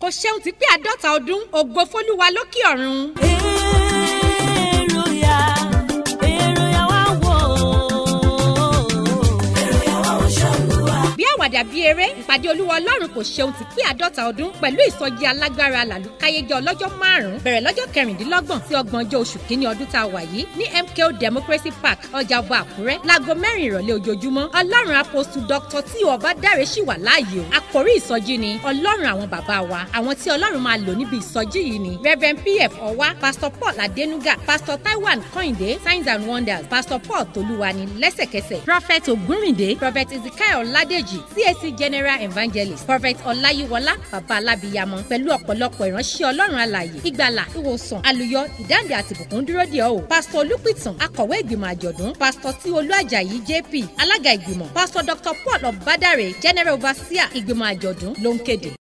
kò ṣeun ti pé àádọ́ta ọdún ògo fólúwa lókè ọ̀run. èrò ya èrò ya wá wò ó. èrò ya wá wò ṣàlùwà. bí àwàdà bí eré ìpàdé olúwa ọlọ́run kò ṣeun ti pé àádọ́ta ọdún pẹ̀lú ìsọjí alágbára làlùkáyéjọ ọlọ́jọ́ márùn-ún bẹ̀rẹ̀ lọ́jọ́ kẹrìndínlọ́gbọ̀n sí ọgbọ̀njọ́ oṣù kínní ọdún tá a wà yìí ní MKO Democracy Park ọjà ọba àkúrẹ́ láago mẹ́rin ìrọ̀lẹ́ ojoojúmọ́ ọlọ́run apostu dr tí ọba dáre ṣì wà láàyè o àkórí ìsọjí ni ọlọ́run àwọn bàbá wa àwọn tí ọlọ́run máa lò níbi ìsọjí yìí ni reverend pf ọwá pastor paul adenuga pastor taiwan kọ́hìndé signs and wonders pastor paul tolúwani lẹ́sẹ̀kẹsẹ̀ prophet ògúnrìndé prophet ezekiel ọládèjì cac general evangelist prophet ọláyíwọlá bàbá alábìyamọ pẹ̀lú ọ̀pọ̀lọpọ̀ ìránṣẹ́ ọlọ́run alààyè ìgbàlà ìwòsàn àlùyọ ìdáǹdè àti ìbùkún dúró dè ọ́ o pastor olùpìtàn akọ̀wé ìgbìmọ̀ àjọ̀dún pastor tí olú àjàyí jp alága ìgbìmọ̀ pastor dr paul ọ̀bádàrẹ general overseer ìgbìmọ̀ àjọ̀dún ló ń kéde.